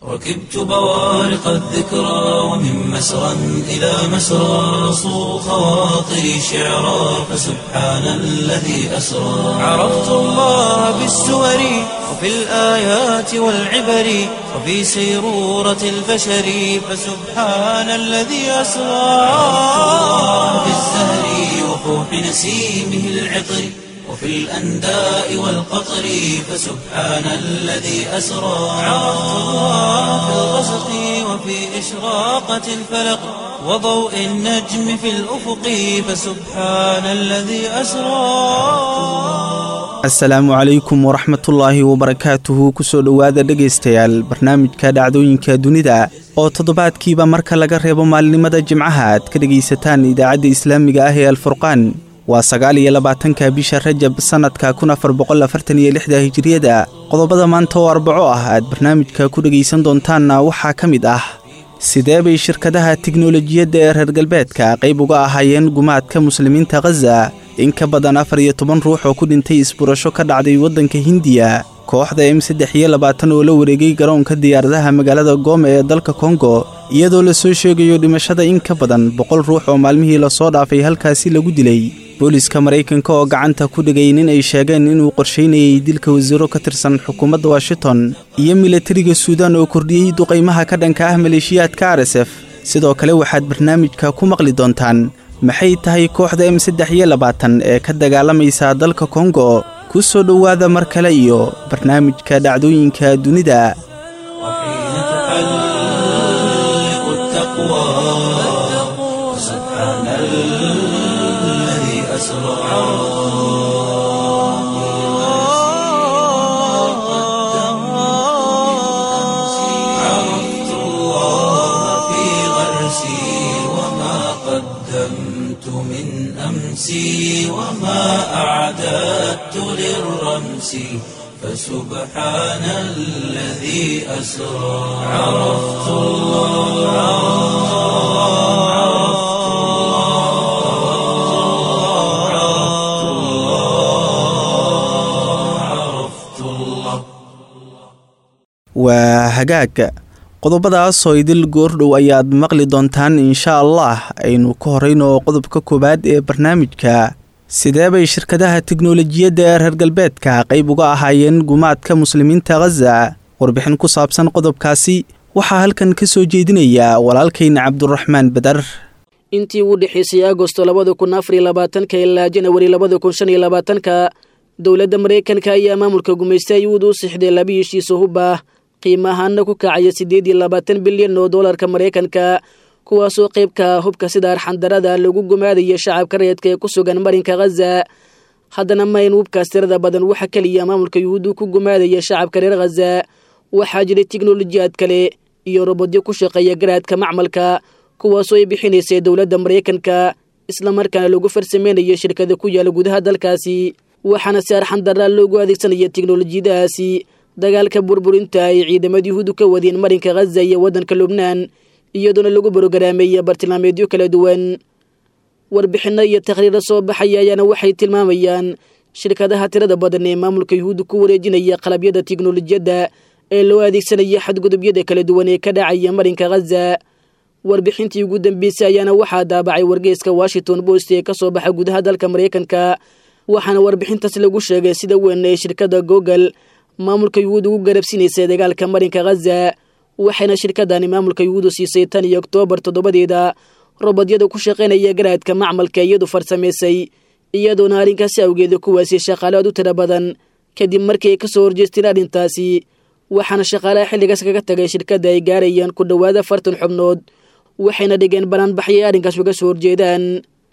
ركبت بوارق الذكرى ومن مسرى إلى مسرى صو خواطري شعرا فسبحان الذي أسرى عرفت الله بالسور وفي الآيات والعبر وفي سيرورة البشر فسبحان الذي أسرى في الزهر وفوح نسيمه العطر وفي الأنداء والقطر فسبحان الذي أسرى عرفت الله في الغسق وفي إشراقة الفلق وضوء النجم في الأفق فسبحان الذي أسرى asalaamu calaykum waraxmatullaahi wabarakaatuhu kusoo dhowaada dhegaystayaal barnaamijka dhacdooyinka dunida oo toddobaadkiiba marka laga reebo maalinimada jimcaha aad ka dhegaysataan idaacadda islaamiga ah ee alfurqaan waa sagaal iyo labaatanka bisha rajab sannadka kun afar boqol afartan iyo lixda hijiriyada qodobada maanta oo arbaco ah aad barnaamijka ku dhegaysan doontaanna waxaa ka mid ah sidee bay shirkadaha tiknolojiyadda ee reer galbeedka qayb uga ahaayeen gumaadka muslimiinta khaza in ka badan afar iyo toban ruux oo ku dhintay isburasho ka dhacday waddanka hindiya kooxda m saddex iyo labaatan oo la wareegay garoonka diyaaradaha magaalada goome ee dalka kongo iyadoo lasoo sheegayo dhimashada in ka badan boqol ruux oo maalmihii lasoo dhaafay halkaasi lagu dilay booliska maraykanka oo gacanta ku dhigay nin ay sheegeen inuu qorshaynayay dilka wasiiro ka tirsan xukuumadda washington iyo milatariga suudaan oo kordhiyey duqaymaha ka dhanka ah maleeshiyaadka arsef sidoo kale waxaad barnaamijka ku maqli doontaan maxay tahay kooxda m saddex iyo labaatan ee ka dagaalamaysa dalka kongo ku soo dhowaada mar kale iyo barnaamijka dhacdooyinka dunida وحين تحلق التقوى سبحان الذي أسرى عرفت الله في غرسي وما قدمت من أمسي وما أعددت للرمس فسبحان الذي أسرى عرفت الله عرفت الله عرفت الله عرفت الله waa hagaag qodobadaasoo idil goordhow ayaad maqli doontaan insha allah aynu ka horrayno qodobka koowaad ee barnaamijka sidee bay shirkadaha tiknolojiyadda ee reer galbeedka qayb uga ahaayeen gumaadka muslimiinta khaza warbixin ku saabsan qodobkaasi waxaa halkan ka soo jeedinaya walaalkayna cabduraxmaan badar intii ugu dhexaysay agosto labada kun afar iyo labaatanka ilaa janawari labada kun shan iyo labaatanka dowladda maraykanka ayaa maamulka gumaysta yuhuud u sixday laba heshiiso hub ah qiimahaana ku kacaya siddeed iyo labaatan bilyan oo doolarka maraykanka kuwaasoo qaybka hubka sida arxandarada lagu gumaadaya shacabka reedka ee ku sugan marinka khaza haddana mayn hubkaas tirada badan waxa keliya maamulka yuhuuddu ku gumaadaya shacabka reer khaza waxaa jiray tiknolojiyaad kale iyo robodyo ku shaqeeya garaadka macmalka kuwaasoo ay bixinaysay dowladda maraykanka islamarkaana lagu farsameynayo shirkada ku yaala gudaha dalkaasi waxaana si arxandaraa loogu adeegsanaya tiknolojiyadahaasi dagaalka burburinta ay ciidamada yuhuuddu ka wadeen marinka khaza iyo waddanka lubnaan iyadoona lagu borogaraamaya bartilmaameedyo kala duwan warbixinno iyo takhriiro soo baxaya ayaana waxay tilmaamayaan shirkadaha tirada badan ee maamulka yuhuudda ku wareejinaya qalabyada tiknolojiyadda ee loo adeegsanaya xadgudubyada kala duwan ee ka dhacaya marinka khaza warbixintii ugu dambeysay ayaana waxaa daabacay wargeyska washington post ee ka soo baxa gudaha dalka maraykanka waxaana warbixintaas lagu sheegay sida weyn ee shirkadda google maamulka yuhuud ugu garabsiinaysay dagaalka marinka khaza waxayna shirkadani maamulka yuhuudu siisay tan iyo oktoobar toddobadeeda robodyada ku shaqaynaya garaadka macmalka iyadu farsamaysay iyadoona arrinkaasi awgeeda kuwaasi shaqaalaad u tira badan kadib markii ay ka soo horjeesteen arrintaasi waxaana shaqaalaha xilligaas kaga tagay shirkadda ay gaarayaan ku dhowaada fartan xubnood waxayna dhigeen banaanbaxyay arrinkaas uga soo horjeedaan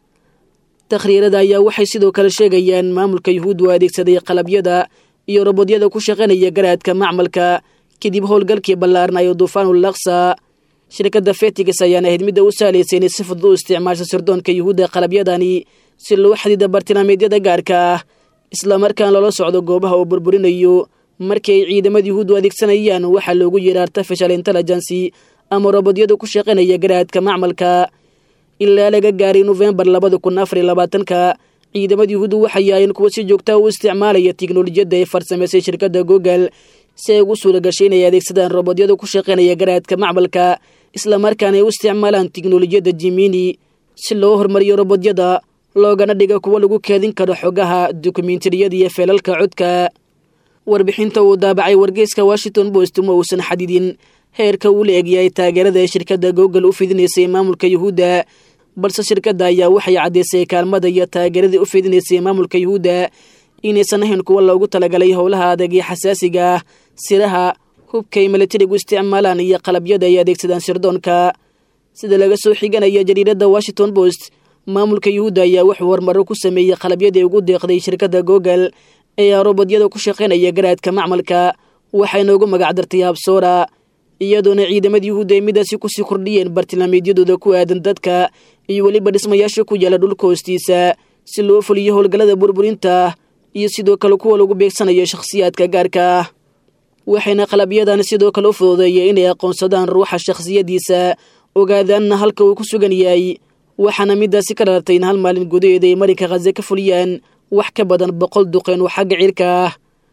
takhriirada ayaa waxay sidoo kale sheegayaan maamulka yuhuud u adeegsaday qalabyada iyo robodyada ku shaqaynaya garaadka macmalka kadib howlgalkii ballaarnayo duufaanul laksa shirkadda fetigas ayaana ahayd midda u sahlaysay inay si fudud u isticmaasho sirdoonka yuhuudda qalabyadani si loo xadiida bartilmaameedyada gaarka ah islamarkaan loola socdo goobaha uu burburinayo markii ay ciidamada yuhuuddu adeegsanayaan waxaa loogu yeera artificial intelligency ama robodyada ku shaqaynaya garaadka macmalka ilaa laga gaaray nofembar labada kun afar iyo labaatanka ciidamada yuhuuddu waxay yaayeen kuwa si joogtaa u isticmaalaya tiknolojiyadda ay farsamaysay shirkadda google si ay ugu suura gashay inay adeegsadaan robodyada ku shaqaynaya garaadka macmalka islamarkaana ay u isticmaalaan tiknolojiyadda jimini si loo hormariyo robodyada loogana dhiga kuwo lagu keedin karo xogaha dokumentariyada iyo feelalka codka warbixinta uu daabacay wargeyska washington post ma uusan xadidin heerka uu la egyahay taageerada ee shirkadda google u fidinaysay maamulka yuhuudda balse shirkadda ayaa waxay caddaysay kaalmada iyo taageeradii u fidinaysay maamulka yuhuudda inaysan ahayn kuwa loogu talagalay howlaha adag ee xasaasiga ah siraha hubkay milatarigu isticmaalaan iyo qalabyada ay adeegsadaan sirdoonka sida laga soo xiganaya jariiradda washington post maamulka yuhuudda ayaa wuxuu horumaro ku sameeyey qalabyadii ugu deeqday shirkadda google ee robodyada ku shaqaynaya garaadka macmalka waxayna ugu magacdartay habsoora iyadoona ciidamada yuhuudda ay midaasi kusii kordhiyeen bartilmaameedyadooda ku aadan dadka iyo weliba dhismayaasha ku yaala dhulka hoostiisa si loo fuliyo howlgallada burburinta iyo sidoo kale kuwa lagu beegsanayo shakhsiyaadka gaarka ah waxayna qalabyadan sidoo kale u fududeeyeen inay aqoonsadaan ruuxa shakhsiyadiisa ogaadaanna halka uu ku sugan yahay waxaana midaasi ka dhalatay in hal maalin gudaheeda ay marinka khaze ka fuliyaan wax ka badan boqol duqeen oo xagga cirka ah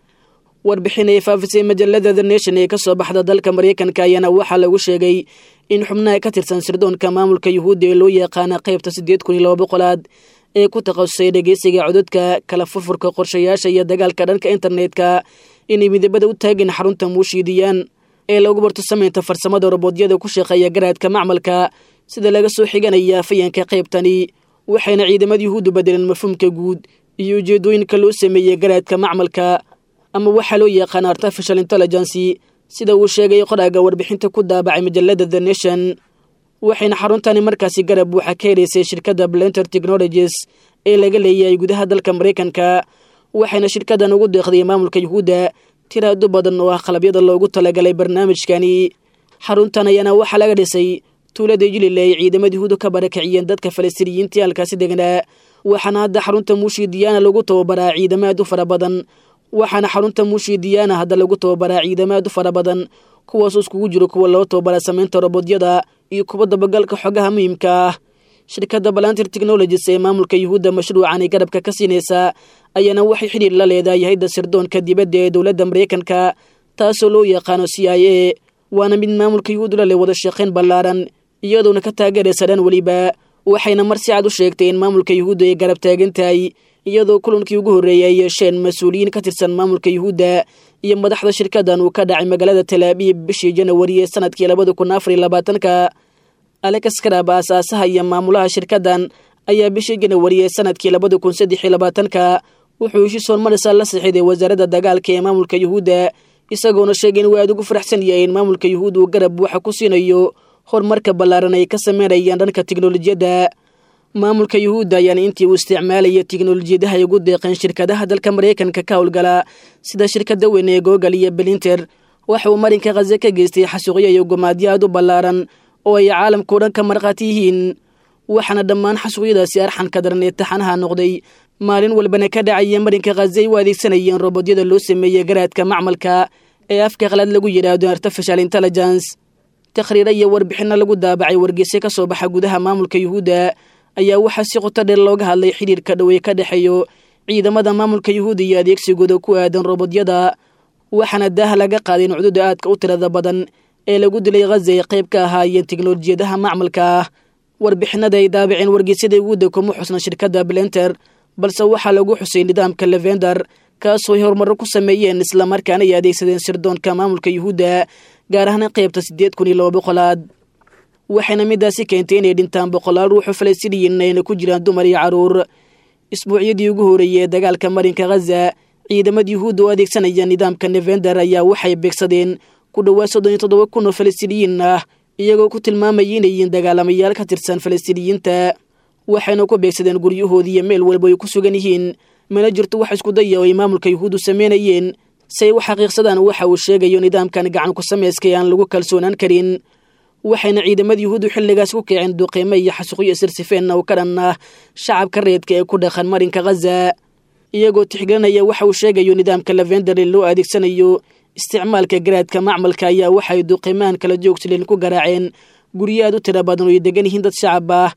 warbixin ay faafisay majallada the nation ee ka soo baxda dalka maraykanka ayaana waxaa lagu sheegay in xubnaha ka tirsan sirdoonka maamulka yuhuudda ee loo yaqaana qaybta siddeed kun iyo laba boqolaad ee ku takhasusay dhegeysiga cododka kala furfurka qorshayaasha iyo dagaalka dhanka internetka inay midabada u taageen xarunta muushiidiyaan ee lagu barto samaynta farsamada robodyada ku shaqeeya garaadka macmalka sida laga soo xiganaya fayanka qaybtani waxayna ciidamada yuhuuddu bedeleen mafhuumka guud iyo ujeedooyinka loo sameeyey garaadka macmalka ama waxaa loo yaqaana artificial intelligency sida uu sheegay qoraaga warbixinta ku daabacay majallada the nation waxayna xaruntani markaasi garab buuxa ka helaysay shirkadda blenter technologies ee laga leeyahay gudaha dalka maraykanka waxayna shirkaddan ugu deeqday maamulka yuhuudda tiraado badan oo ah qalabyada loogu talagalay barnaamijkani xaruntan ayaana waxaa laga dhisay tuulada jilil ay ciidamada yuhuudu ka barakiciyeen dadka falastiiniyiintii halkaasi degnaa waxaana hadda xarunta muushidiyaana lagu tababaraa ciidamo aad u fara badan waxaana xarunta muushidiyaana hadda lagu tababaraa ciidamo aad u fara badan kuwaasoo iskugu jiro kuwa loo tababara samaynta robodyada iyo kuwa dabagalka xogaha muhiimka ah shirkadda balantir technologies ee maamulka yuhuudda mashruucanay garabka ka siinaysaa ayaana waxay xidhiir la leedahay hayadda sirdoonka dibadda ee dowladda maraykanka taasoo loo yaqaano c i a waana mid maamulka yuhuuddu la leh wada shaqayn ballaaran iyadoona ka taageeraysa dhan weliba waxayna mar si cad u sheegtay in maamulka yuhuudda ay garab taagan tahay iyadoo kulankii ugu horreeyay ay yeesheen mas-uuliyiin ka tirsan maamulka yuhuudda iyo madaxda shirkaddan uu ka dhacay magaalada talaabiib bishii janawari ee sanadkii labada kun afar iyo labaatanka alex karab aasaasaha iyo maamulaha shirkaddan ayaa bishii janawari ee sanadkii labada kun saddex iyo labaatanka wuxuu heshiis hormarisa la sixiday wasaaradda dagaalka ee maamulka yuhuudda isagoona sheegay in waa aad ugu faraxsan yahay in maamulka yuhuudda uu garab buuxa ku siinayo horumarka ballaaran ay ka sameynayaan dhanka tiknolojiyadda maamulka yuhuudda ayaana intii uu isticmaalaya tiknolojiyadaha ay ugu deeqeen shirkadaha dalka maraykanka ka howlgala sida shirkadda weyn ee google iyo belinter waxa uu marinka khaze ka geystay xasuuqyo iyo gumaadyo aad u ballaaran oo ay caalamkao dhan ka markhaati yihiin waxaana dhammaan xasuuqyadaasi arxanka daran ee taxanaha noqday maalin walbana ka dhacaya marinka khaze ay u adeegsanayeen robodyada loo sameeyey garaadka macmalka ee afka qalaad lagu yidhaahdo artificial intelligence takhriiro iyo warbixinno lagu daabacay wargeyse ka soo baxa gudaha maamulka yuhuudda ayaa waxaa si qoto dheer looga hadlay xidhiirka dhowey ka dhexeeyo ciidamada maamulka yuhuudda iyo adeegsigooda ku aadan robodyada waxaana daaha laga qaaday in cududa aadka u tirada badan ee lagu dilay khaza ay qayb ka ahaayeen tiknolojiyadaha macmalka ah warbixinada ay daabaceen wargeysyada yuhuudda kuma xusna shirkadda blenter balse waxaa lagu xusay nidaamka levender kaasoo ay horumarro ku sameeyeen islamarkaana ay adeegsadeen sirdoonka maamulka yuhuudda gaar ahaan qaybta siddeed kun iyo laba boqolaad waxayna midaasi keentay inay dhintaan boqolaal ruuxu falastiiniyiin ayna ku jiraan dumar iyo carruur isbuucyadii ugu horreeyey ee dagaalka marinka khaza ciidamada yuhuudda oo adeegsanaya nidaamka nevender ayaa waxay beegsadeen ku dhowaad soddon iyo toddoba kun oo falastiiniyiin ah iyagoo ku tilmaamayay inay yihiin dagaalamayaal ka tirsan falastiiniyiinta waxayna ku beegsadeen guryahoodii iyo meel walba ay ku sugan yihiin mana jirto wax isku daya oo ay maamulka yuhuuddu sameynayeen si ay u xaqiiqsadaan waxa uu sheegayo nidaamkan gacan ku samayskay aan lagu kalsoonaan karin waxayna ciidamada yuhuuddu xilligaas ku kaceen duqeymo iyo xasuuqyo sirsifeenna oo ka dhan ah shacabka reedka ee ku dhaqan marinka khaza iyagoo tixgelinaya waxa uu sheegayo nidaamka lavender ee loo adeegsanayo isticmaalka garaadka macmalka ayaa waxay duqeymahan kala joogsileen ku garaaceen guryo aad u tira badan oo ay degan yihiin dad shacab ah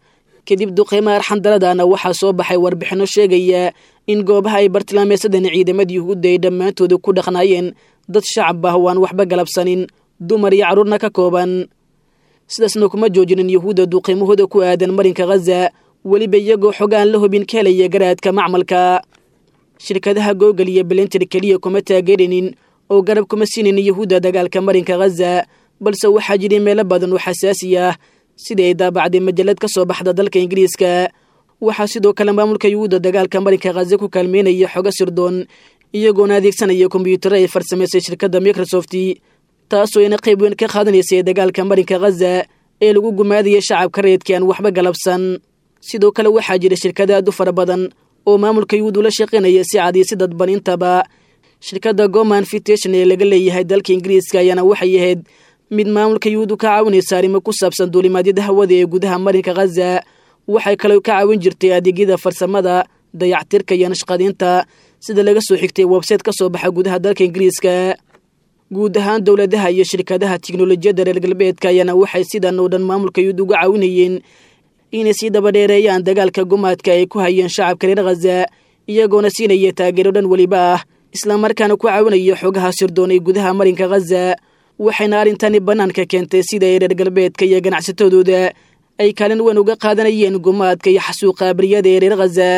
kadib duqeymaha arxandaradana waxaa soo baxay warbixinno sheegaya in goobaha ay bartilmaameysadeen ciidamadii yuhuudda ay dhammaantooda ku dhaqnaayeen dad shacab ah oo aan waxba galabsanin dumar iyo carruurna ka kooban sidaasna kuma joojinin yuhuudda duqeymahooda ku aadan marinka khaza weliba iyagoo xog aan la hubin ka helaya garaadka macmalka shirkadaha googol iyo belentir keliya kuma taageerinin oo garab kuma siinin yuhuudda dagaalka marinka khaza balse waxaa jiray meelo badan oo xasaasi ah sidii ay daabacday majalad ka soo baxda dalka ingiriiska waxaa sidoo kale maamulka yuhuudda dagaalka marinka khaza ku kaalmeynaya xogo sirdoon iyagoona adeegsanaya kombyuutaro ay farsamaysay shirkadda microsoft taasoo ina qayb weyn ka qaadanaysay dagaalka marinka khaza ee lagu gumaadaya shacabka reedkii aan waxba galabsan sidoo kale waxaa jira shirkada aad u fara badan oo maamulka yuhuud ula shaqaynaya si cad iyo si dadban intaba shirkadda goman fitation ee laga leeyahay dalka ingiriiska ayaana waxay ahayd mid maamulka yuhuud u ka caawinaysa arrimo ku saabsan duulimaadyada hawada ee gudaha marinka khaza waxay kaloo ka caawin jirtay adeegyada farsamada dayactirka iyo nashqadiinta sida laga soo xigtay websayte ka soo baxa gudaha dalka ingiriiska guud ahaan dowladaha iyo shirkadaha tiknolojiyadda reer galbeedka ayaana waxay sidan oo dhan maamulka yuhuud uga caawinayeen inay sii dabadheereeyaan dagaalka gumaadka ay ku hayeen shacabka reer khaza iyagoona siinaya taageero dhan weliba ah islamarkaana ku caawinaya xogaha sirdoon ee gudaha marinka khaza waxayna arrintani bannaanka keentay sida ay reer galbeedka iyo ganacsatadooda ay kaalin weyn uga qaadanayeen gumaadka iyo xasuuqa abriyada ee reer khaza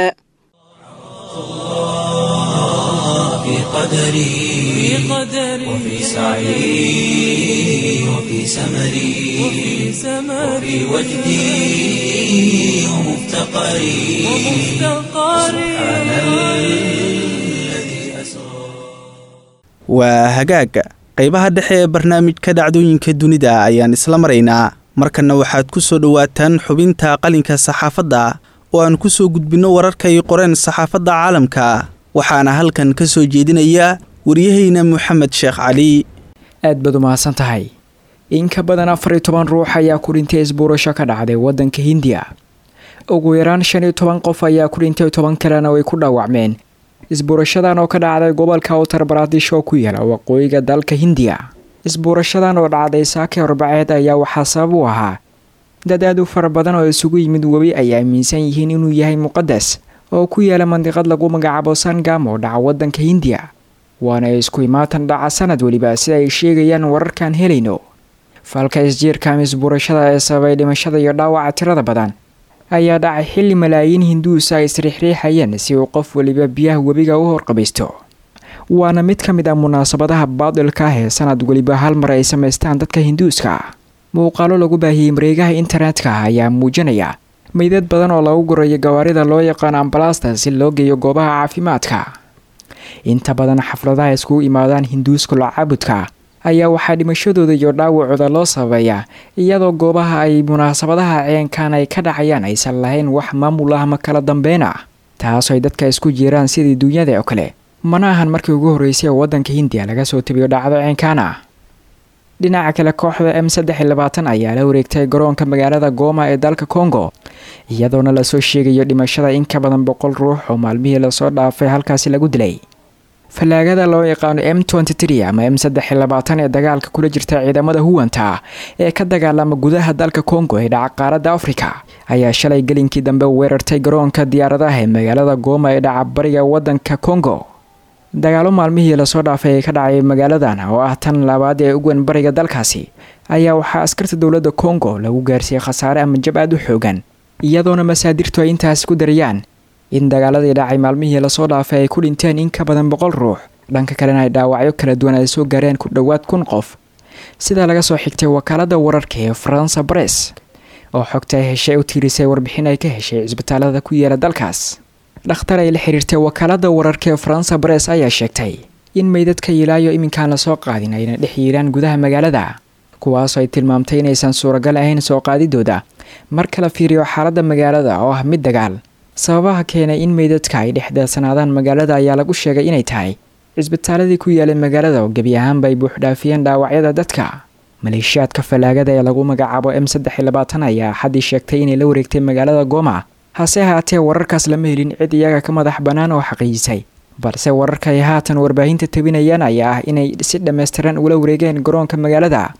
في قدري وفي سعي وفي سمري وفي وجدي ومفتقري سبحان الذي أسرى waa hagaaga qaybaha dhexe ee barnaamijka dhacdooyinka dunida ayaan isla maraynaa markanna waxaad ku soo dhowaataan xubinta qalinka saxaafadda oo aan ku soo gudbinno wararka ay qoreen saxaafadda caalamka waxaana halkan ka soo jeedinaya waryahayna moxamed sheekh cali aad baad u mahadsan tahay in ka badan afar iyo toban ruux ayaa ku dhintay isbuurasho ka dhacday waddanka hindiya ugu yaraan shan iyo toban qof ayaa ku dhintay toban kalena way ku dhaawacmeen isbuurashadan oo ka dhacday gobolka uttar baradisho oo ku yaala waqooyiga dalka hindiya isbuurashadan oo dhacday saake arbaceed ayaa waxaa sabab u ahaa dad aad u fara badan oo isugu yimid webi ay aaminsan yihiin inuu yahay muqadas oo ku yaala mandiqad lagu magacaabo sangam oo dhaca waddanka hindiya waana isku imaatan dhaca sanad weliba sida ay sheegayaan wararkaan helayno falka isjiirkaam isbuurashada ee sababay dhimashada iyo dhaawaca tirada badan ayaa dhacay xilli malaayiin hinduusa ay isriixriixayeen si uu qof weliba biyaha webiga u horqabaysto waana mid ka mid ah munaasabadaha baadilka ah ee sanad weliba hal mar ay samaystaan dadka hinduuska muuqaalo lagu baahiyey mareegaha internetka ayaa muujinaya meydad badan oo lagu gurayo gawaarida loo yaqaano ambalasta si loo geeyo goobaha caafimaadka inta badan xafladaha iskugu imaadaan hinduuska locaabudka ayaa waxaa dhimashadooda iyo dhaawacooda loo sababeeyaa iyadoo goobaha ay munaasabadaha ceenkan ay ka dhacayaan aysan lahayn wax maamul ah ma kala dambeyn ah taasoo ay dadka isku jiraan sidii duunyada oo kale mana ahan markii ugu horreysay oo waddanka hindiya laga soo tabiyo dhacdo ceenkaan ah dhinaca kale kooxda m saddex iyo labaatan ayaa la wareegtay garoonka magaalada gooma ee dalka congo iyadoona lasoo sheegayo dhimashada in ka badan boqol ruux oo maalmihii lasoo dhaafay halkaasi lagu dilay fallaagada loo yaqaano m ama m saddex iyo labaatan ee dagaalka kula jirta ciidamada huwanta ee ka dagaalama gudaha dalka congo ee dhaca qaaradda afrika ayaa shalay gelinkii dambe weerartay garoonka diyaaradaha ee magaalada gooma ee dhaca bariga waddanka congo dagaalo maalmihii lasoo dhaafay ee ka dhacay magaaladan oo ah tan labaad ee ugan bariga dalkaasi ayaa waxaa askarta dowladda congo lagu gaarsiiyey khasaare ama jab aad u xoogan iyadoona masaadirtu ay intaasi ku darayaan in dagaaladii dhacay maalmihii lasoo dhaafay ay ku dhinteen in ka badan boqol ruux dhanka kalena ay dhaawacyo kala duwan ay soo gaareen ku dhowaad kun qof sidaa laga soo xigtay wakaalada wararka ee faransa bress oo xogta ay heshay u tiirisay warbixin ay ka heshay cisbitaalada ku yaala dalkaas dhakhtar ay la xiriirtay wakaalada wararka ee faransa bress ayaa sheegtay in meydadka ilaayo iminkaan lasoo qaadin ayna dhex yiiraan gudaha magaalada kuwaasoo ay tilmaamtay inaysan suuragal ahayn soo qaadidooda marka la fiiriyo xaaladda magaalada oo ah mid dagaal sababaha keenay in meydadka ay dhex deersanaadaan magaalada ayaa lagu sheegay inay tahay cisbitaaladii ku yaalay magaalada oo gebi ahaanba ay buuxdhaafiyeen dhaawacyada dadka maleeshiyaadka fallaagada ee lagu magacaabo m saddex iyo labaatan ayaa axaddii sheegtay inay la wareegtay magaalada gooma hase ahaatee wararkaas lama helin cid iyaga ka madax bannaan oo xaqiijisay balse wararka ay haatan warbaahinta tabinayaan ayaa ah inay si dhammaystiran ula wareegeen garoonka magaalada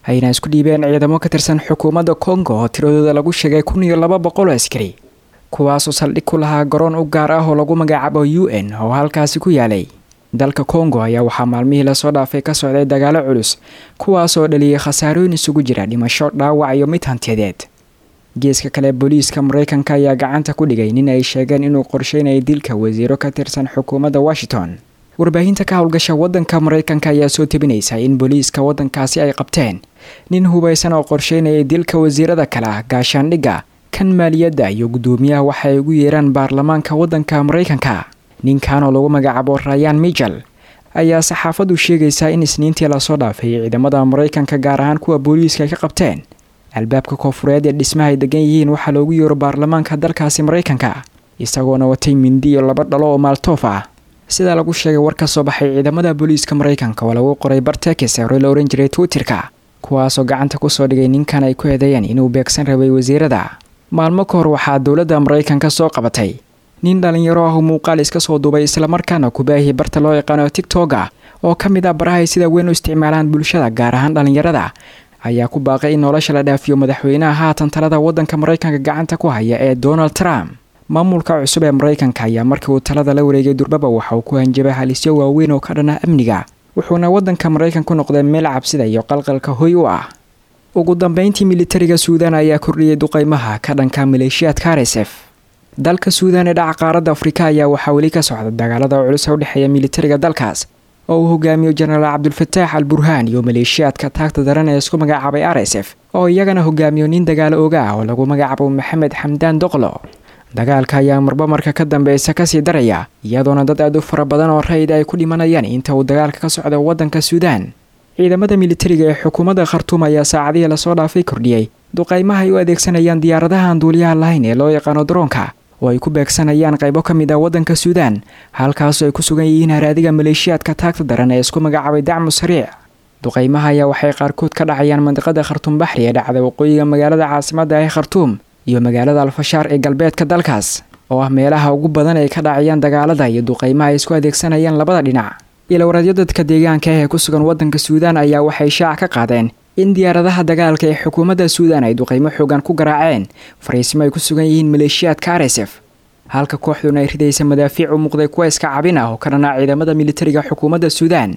ayna isku dhiibeen ciidamo ka tirsan xukuumadda kongo oo tiradooda lagu sheegay kun iyo laba boqol oo askari kuwaasoo saldhig ku lahaa garoon u gaar ah oo lagu magacaabo u n oo halkaasi ku yaalay dalka kongo ayaa waxaa maalmihii lasoo dhaafay ka socday dagaalo culus kuwaasoo dhaliyay khasaarooyin isugu jira dhimasho dhaawac iyo mid hantiyadeed geeska kale booliiska mareykanka ayaa gacanta ku dhigay nin ay sheegeen inuu qorsheynayay dilka wasiiro ka tirsan xukuumadda washington warbaahinta ka howlgasha wadanka mareykanka ayaa soo tebinaysa in booliiska wadankaasi ay qabteen nin hubaysan oo qorsheynayay dilka wasiirada kale ah gaashaandhigga kan maaliyadda iyo guddoomiyaha waxa ay ugu yeeraan baarlamaanka wadanka mareykanka ninkan oo lagu magacaabo rayan michel ayaa saxaafaddu sheegaysaa in isniintii lasoo dhaafay ciidamada mareykanka gaar ahaan kuwa booliiska ay ka qabteen albaabka koofureed ee dhismaha ay degan yihiin waxaa loogu yeero baarlamaanka dalkaasi mareykanka isagoona watay mindi iyo laba dhalo oo maaltoof ah sidaa lagu sheegay war ka soo baxay ciidamada booliiska mareykanka oo lagu qoray bartekis hore la ohan jiray twitterka kuwaasoo gacanta kusoo dhigay ninkan ay ku eedeeyeen inuu beegsan rabay wasiirada maalmo ka hor waxaa dowladda mareykanka soo qabatay nin dhalinyaro ah oo muuqaal iska soo duubay islamarkaana kubaahii barta loo yaqaano tigtoga oo ka mid ah barahay sida weyn u isticmaalaan bulshada gaar ahaan dhalinyarada ayaa ku baaqay in nolosha la dhaafiyo madaxweynaha haatan talada wadanka mareykanka gacanta ku haya ee donald trump maamulka cusub ee mareykanka ayaa markii uu talada la wareegay durbaba waxa uu ku hanjabay halisyo waaweyn oo ka dhana amniga wuxuuna wadanka mareykanku noqday meel cabsida iyo qalqalka hoy u ah ugu dambeyntii militariga suudan ayaa kordhiyey duqeymaha ka dhanka maleeshiyaadka arsf dalka suudan ee dhaca qaaradda afrika ayaa waxaa weli ka socda dagaalada culus ee u dhexeeya militariga dalkaas oo uu hogaamiyo jenaraal cabdulfataax al burhaan iyo maleeshiyaadka taagta daran ee isku magacaabay r s f oo iyagana hogaamiyo nin dagaalo oga ah oo lagu magacaabo maxamed xamdaan doqlo dagaalka ayaa marba marka ka dambeysa kasii daraya iyadoona dad aad u fara badan oo rayid ay ku dhimanayaan inta uu dagaalka ka socdo wadanka suudaan ciidamada militariga ee xukuumadda khartuum ayaa saacadihii lasoo dhaafay kordhiyey duqaymaha ay u adeegsanayaan diyaaradahan duuliyaha lahayn ee loo yaqaano daroonka oo ay ku beegsanayaan qaybo ka mid ah waddanka suudaan halkaasoo ay ku sugan yihiin haraadiga maleeshiyaadka taagta daran ee isku magacaabay dacmu sariic duqaymaha ayaa waxay qaarkood ka dhacayaan mandiqada khartuum baxri ee dhacda waqooyiga magaalada caasimadda ee khartuum iyo magaalada alfashaar ee galbeedka dalkaas oo ah meelaha ugu badan ay ka dhacayaan dagaalada iyo duqaymaha ay isku adeegsanayaan labada dhinac ilowraadyo dadka deegaanka ah ee ku sugan waddanka suudaan ayaa waxay shaac ka qaadeen in diyaaradaha dagaalka ee xukuumadda suudaan ay duqaymo xoogan ku garaaceen fariisimo ay ku sugan yihiin maleeshiyaadka arsf halka kooxduna ay ridaysa madaafiic u muuqday kuwa iska cabin ah oo ka dhanaa ciidamada militariga xukuumadda suudaan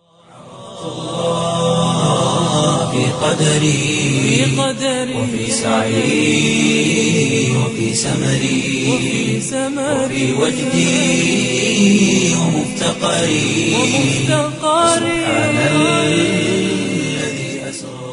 في قدري وفي سعي وفي سمري وفي وجدي ومفتقري سبحان الذي أسرى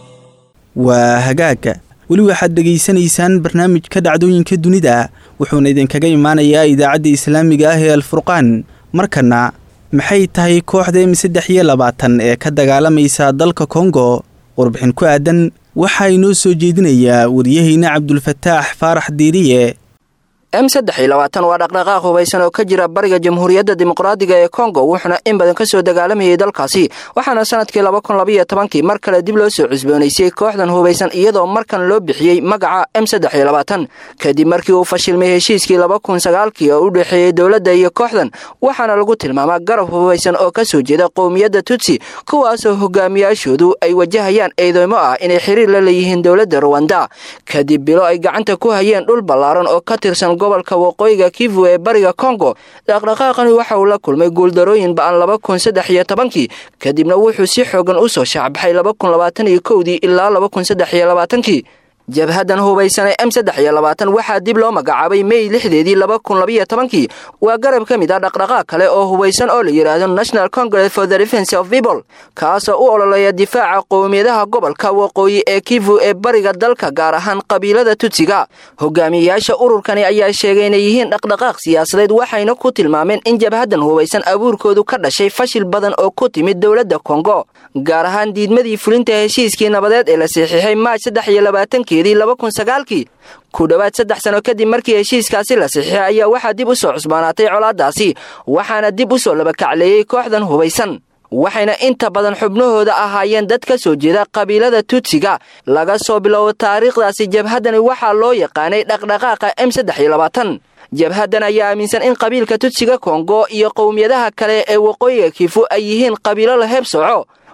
waa hagaagga weli waxaad dhegaysanaysaan barnaamijka dhacdooyinka dunida wuxuuna idinkaga imaanayaa idaacadda islaamiga ah ee alfurqaan markana maxay tahay kooxda m saddex iyo labaatan ee ka dagaalamaysa dalka kongo warbixin ku aadan waxaa inoo soo jeedinayaa waryaheyna cabdulfataax faarax diiriye m saddex iyo labaatan waa dhaqdhaqaaq hubaysan oo ka jira bariga jamhuuriyadda dimuqraadiga ee kongo wuxuuna in badan ka soo dagaalamayay dalkaasi waxaana sanadkii laba kun labaiyo tobankii mar kale dib loo soo cusboonaysay kooxdan hubaysan iyadoo markan loo bixiyey magaca m saddex iyo labaatan kadib markii uu fashilmay heshiiskii laba kun sagaalkii oo u dhexeeyey dowladda iyo kooxdan waxaana lagu tilmaamaa garab hubaysan oo ka soo jeeda qowmiyadda tutsi kuwaasoo hogaamiyaashoodu ay wajahayaan eedeymo ah inay xiriir la leeyihiin dowladda ruwanda kadib bilo ay gacanta ku hayeen dhul ballaaran oo ka tirsan gobolka waqooyiga kivu ee bariga kongo dhaqdhaqaaqani waxa uu la kulmay guuldarooyin ba'an laba kun saddex iyo tobankii kadibna wuxuu si xoogan u soo shaacbaxay laba kun labaatan iyo kowdii ilaa laba kun saddex iyo labaatankii jabhadan hubaysanee m saddex iyo labaatan waxaa dib loo magacaabay mey lixdeedii laba kun labaiyo tobankii waa garab ka mid ah dhaqdhaqaaq kale oo hubaysan oo la yidhaahdo national congress for the defence of people kaasoo u ololeeya difaaca qowmiyadaha gobolka waqooyi ee kivu ee bariga dalka gaar ahaan qabiilada tutsiga hogaamiyeyaasha ururkani ayaa sheegay inay yihiin dhaqdhaqaaq siyaasadeed waxayna ku tilmaameen in jabhadan hubaysan abuurkoodu ka dhashay fashil badan oo ku timid dowladda kongo gaar ahaan diidmadii fulinta heshiiskii nabadeed ee la saxiixay maaj saddex iyo labaatankii kii ku dhowaad saddex sano kadib markii heshiiskaasi la saxiixay ayaa waxaa dib u soo cusbaanaatay colaadaasi waxaana dib u soo labakacleeyey kooxdan hubaysan waxayna inta badan xubnahooda ahaayeen dad ka soo jeeda qabiilada tutsiga laga soo biloabo taariikhdaasi jabhaddani waxaa loo yaqaanay dhaqdhaqaaqa m saddex iyo labaatan jabhaddan ayaa aaminsan in qabiilka tutsiga kongo iyo qowmiyadaha kale ee waqooyiga kifu ay yihiin qabiilo la heeb soco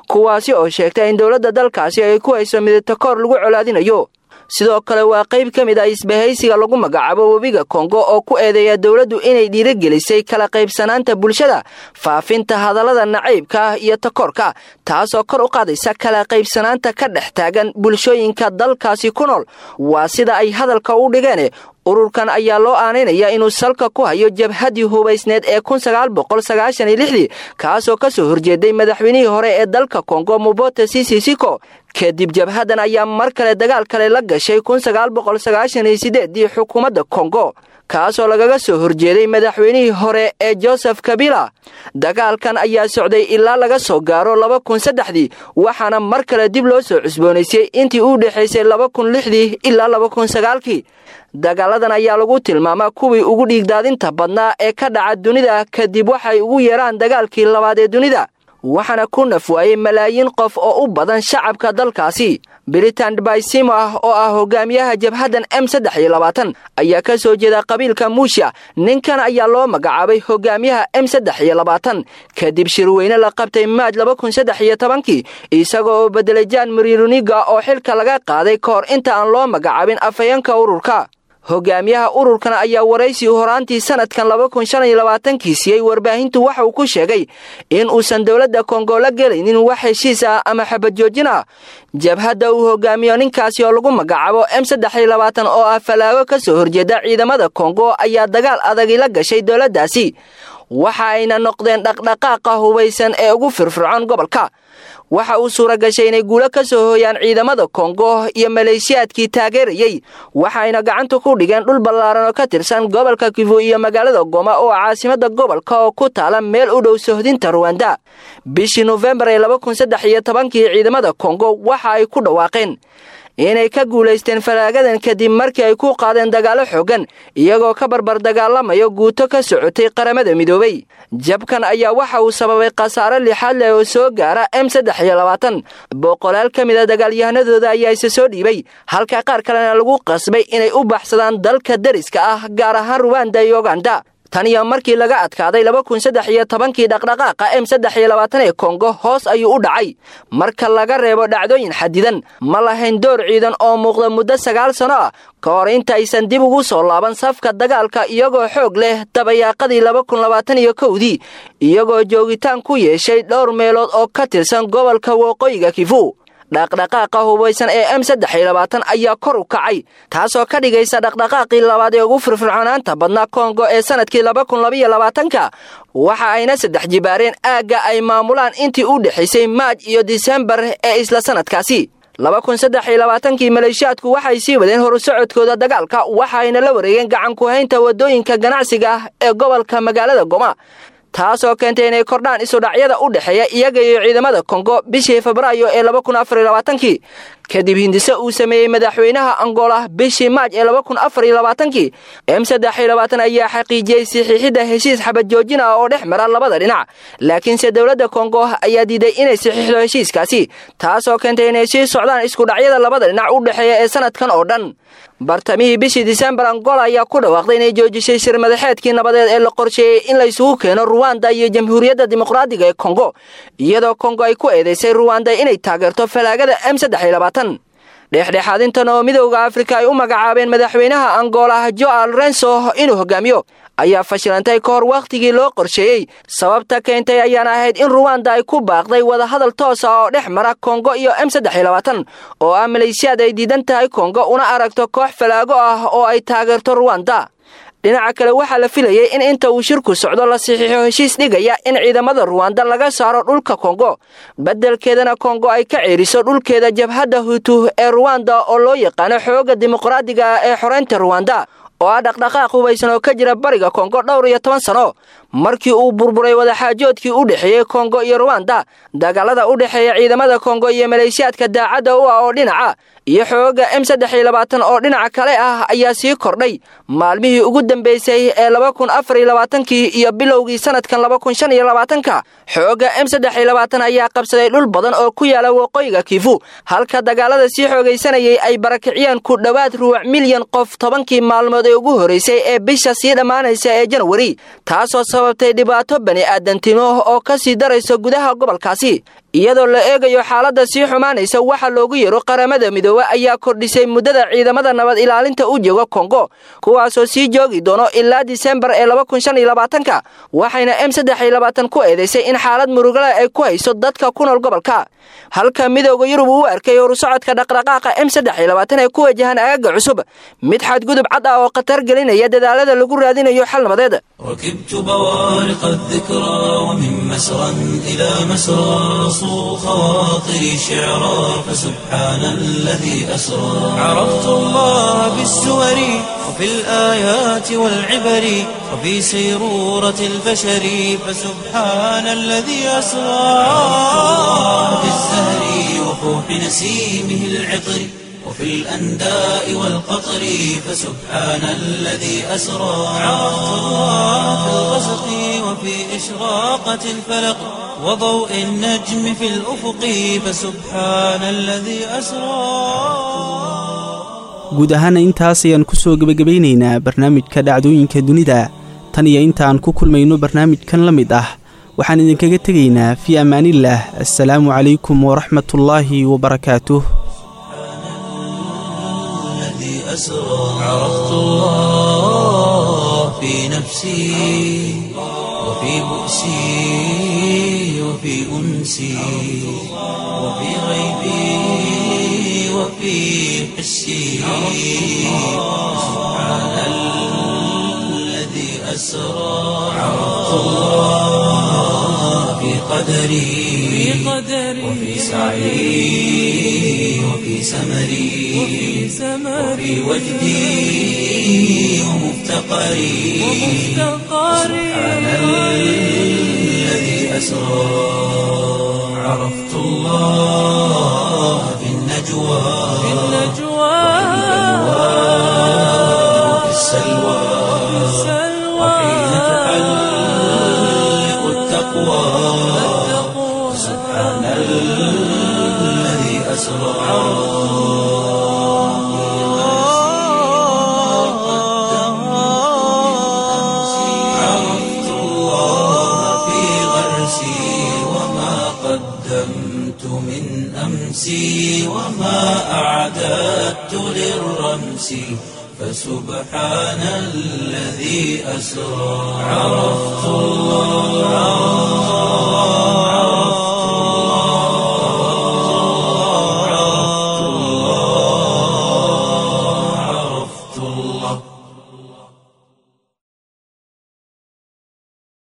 kuwaasi oo sheegta in dowladda dalkaasi ay ku hayso midatakoor lagu colaadinayo sidoo kale waa qayb ka mid ah isbahaysiga lagu magacaabo webiga kongo oo ku eedeeya dowladdu inay dhiirigelisay kala qaybsanaanta bulshada faafinta hadallada nacaybka ah iyo takoorka taasoo kor u qaadaysa kala qaybsanaanta ka dhex taagan bulshooyinka dalkaasi ku nool waa sida ay hadalka u dhigeen ururkan ayaa loo aanaynaya inuu salka ku hayo jabhaddii hubaysneed ee kunsagaalboqolsagaashaniyolixdii kaasoo ka soo horjeeday madaxweynihii hore ee dalka kongo mubote sisisiko kadib jabhaddan ayaa mar kale dagaal kale la gashay kunsagaalboqolsagaashaniyosiddeeddii xukuumadda kongo kaasoo lagaga soo horjeeday madaxweynihii hore ee josef kabila dagaalkan ayaa socday ilaa laga soo gaaro laba kun saddexdii waxaana mar kale dib loo soo cusboonaysay intii u dhexaysay laba kun lixdii ilaa laba kun sagaalkii dagaaladan ayaa lagu tilmaamaa kuwii ugu dhiigdaadinta badnaa ee ka dhaca dunida kadib waxay ugu yeeraan dagaalkii labaad ee dunida waxaana ku naf waayey malaayiin qof oo u badan shacabka dalkaasi britan baysimo ah oo ah hogaamiyaha jabhaddan m saddex iyo labaatan ayaa ka soo jeeda qabiilka muusha ninkan ayaa loo magacaabay hogaamiyaha m saddex iyo labaatan kadib shirweyne la qabtay maaj laba kun saddex iyo tobankii isagoo bedelay jan mariruniga oo xilka laga qaaday ka hor inta aan loo magacaabin afhayeenka ururka hogaamiyaha ururkan ayaa waraysi horaantii sanadkan laba kun shan iyo labaatankii siiyey warbaahintu waxa uu ku sheegay in uusan dowladda kongo la gelaynin wax heshiis ah ama xabadjoojin ah jabhadda uu hogaamiyo ninkaasi oo lagu magacaabo m saddex iyo labaatan oo ah falaago ka soo horjeeda ciidamada kongo ayaa dagaal adagi la gashay dowladdaasi waxa ayna noqdeen dhaqdhaqaaqa hubaysan ee ugu firfircoon gobolka waxa uu suura gashay inay guulo ka soo hooyaan ciidamada kongo iyo maleeshiyaadkii taageerayey waxayna gacanta ku dhigeen dhul ballaaran oo ka tirsan gobolka kivu iyo magaalada goma oo caasimada gobolka oo ku taala meel u dhow sohdinta ruwanda bishii nofembar ee laba kun saddex iyo tobankii ciidamada kongo waxa ay ku dhawaaqeen inay ka guulaysteen falaagadan kadib markii ay ku qaadeen dagaallo xooggan iyagoo ka barbar dagaalamayo guuto ka socotay qaramada midoobay jabkan ayaa waxa uu sababay khasaare lixaad leh oo soo gaara m saddex iyo labaatan boqolaal ka mid a dagaalyahanadooda ayaa isa soo dhiibay halka qaar kalena lagu qasbay inay u baxsadaan dalka deriska ah gaar ahaan ruwanda iyo uganda tan iyo markii laga adkaaday laba kun saddex iyo tobankii dhaqdhaqaaqa m saddex iyo labaatan ee kongo hoos ayuu u dhacay marka laga reebo dhacdooyin xadidan ma lahayn door ciidan oo muuqda muddo sagaal sano ah ka hor intaysan dib ugu soo laaban safka dagaalka iyagoo xoog leh dabayaaqadii laba kun labaatan iyo kowdii iyagoo joogitaan ku yeeshay dhowr meelood oo ka tirsan gobolka waqooyiga kifu dhaqdhaqaaqa hubaysan ee m saddex iyo labaatan ayaa kor u kacay taasoo ka dhigaysa dhaqdhaqaaqii labaad ee ugu firfircoonaanta badnaa kongo ee sanadkii laba kun labaiyo labaatanka waxa ayna saddex jibaareen aagga ay maamulaan intii u dhexaysay maaj iyo disembar ee isla sanadkaasi laba kun saddex iyo labaatankii maleeshiyaadku waxay sii wadeen horusocodkooda dagaalka waxaayna la wareegeen gacan ku-haynta waddooyinka ganacsiga ah ee gobolka magaalada goma taasoo keentay inay kordhaan isudhacyada u dhexeeya iyaga iyo ciidamada kongo bishii febraayo ee laba kun afar iyo labaatankii kadib hindise uu sameeyey madaxweynaha angola bishii maaj ee laba kun afar iyo labaatankii m saddex iyo labaatan ayaa xaqiijiyey saxiixidda heshiis xabad joojin ah oo dhex mara labada dhinac laakiinse dowladda kongo ayaa diiday inay saxiixdo heshiiskaasi taasoo keentay inay sii socdaan iskudhacyada labada dhinac u dhexeeya ee sanadkan oo dhan bartamihii bishii disembar angola ayaa ku dhawaaqday inay joojisay shir madaxeedkii nabadeed ee la qorsheeyey in la isugu keeno ruwanda iyo jamhuuriyadda dimuqraadiga ee kongo iyadoo kongo ay ku eedaysay ruwanda inay taageerto falaagada m saddex iyo labaatan dhexdhexaadintan oo midowda afrika ay u magacaabeen madaxweynaha angola joal renso inuu hogaamiyo ayaa fashilantay ka hor wakhtigii loo qorsheeyey sababta keentay ayaana ahayd in ruwanda ay ku baaqday wadahadal toosa oo dhex mara kongo iyo m saddex iyo labaatan oo ah maleeshiyaad ay diidan tahay kongo una aragto koox falaago ah oo ay taageerto ruwanda dhinaca kale waxaa la filayay in inta uu shirku socdo la saxiixo heshiis dhigaya in ciidamada ruwanda laga saaro dhulka kongo beddelkeedana kongo ay ka ceeriso dhulkeeda jabhadda hutu ee ruwanda oo loo yaqaano xooga dimuqraadiga ah ee xoreynta ruwanda oo ah dhaqdhaqaaq hubaysan oo ka jira bariga kongo dhowr iyo toban sano markii uu burburay wadaxaajoodkii u dhexeeyey kongo iyo ruwanda dagaalada u dhexeeya ciidamada kongo iyo maleeshiyaadka daacadda u ah oo dhinaca iyo xooga m saddex iyo labaatan oo dhinaca kale ah ayaa sii kordhay maalmihii ugu dambeysay ee laba kun afar iyo labaatankii iyo bilowgii sanadkan laba kun shan iyo labaatanka xooga m saddex iyo labaatan ayaa qabsaday dhul badan oo ku yaala waqooyiga kiifu halka dagaalada sii xoogaysanayay ay barakiciyeen ku dhowaad ruuc milyan qof tobankii maalmood ee ugu horreysay ee bisha sii dhammaanaysa ee janwari taasoo sababtay dhibaato bani aadantimo oo ka sii daraysa gudaha gobolkaasi iyadoo la eegayo xaaladda sii xumaanaysa waxa loogu yeero qaramada midoobe ayaa kordhisay muddada ciidamada nabad ilaalinta u jooga kongo kuwaasoo sii joogi doono ilaa disembar ee ka waxayna m ku eedaysay in xaalad murugale ay ku hayso dadka ku nool gobolka halka midooda yurub uu arkay horusocodka dhaqdhaqaaqa m ee ku wajahan agaga cusub mid xadgudub cad ah oo khatar gelinaya dadaalada lagu raadinayo xal nabadeed ركبت بوارق الذكرى ومن مسرى إلى مسرى صو خواطري شعرا فسبحان الذي أسرى عرفت الله بالسور وفي الآيات والعبر وفي سيرورة البشر فسبحان الذي أسرى في الزهر وفوح نسيمه العطر وفي الأنداء والقطر فسبحان الذي أسرى عرفت الله في الغسق وفي إشراقة الفلق وضوء النجم في الأفق فسبحان الذي أسرى guud ahaana intaas ayaan ku soo gebagabaynaynaa barnaamijka dhacdooyinka dunida tan iyo intaan ku kulmayno barnaamijkan la mid ah waxaan idinkaga tegaynaa fii ammaanillaah assalaamu calaykum waraxmatullaahi wabarakaatuh الذي أسرى عرفت الله في نفسي وفي بؤسي وفي أنسي وفي غيبي وفي حسي سبحان الذي أسرى عرفت الله في قدري وفي سعي وفي سمري وفي وجدي ومفتقري سبحان الذي أسرى عرفت الله في النجوى وفي السلوى وحين تحلق التقوى سبحان الذي أسرى عرفت الله في غرسي وما قدمت من أمسي وما أعددت للرمس فسبحان الذي أسرى عرفت الله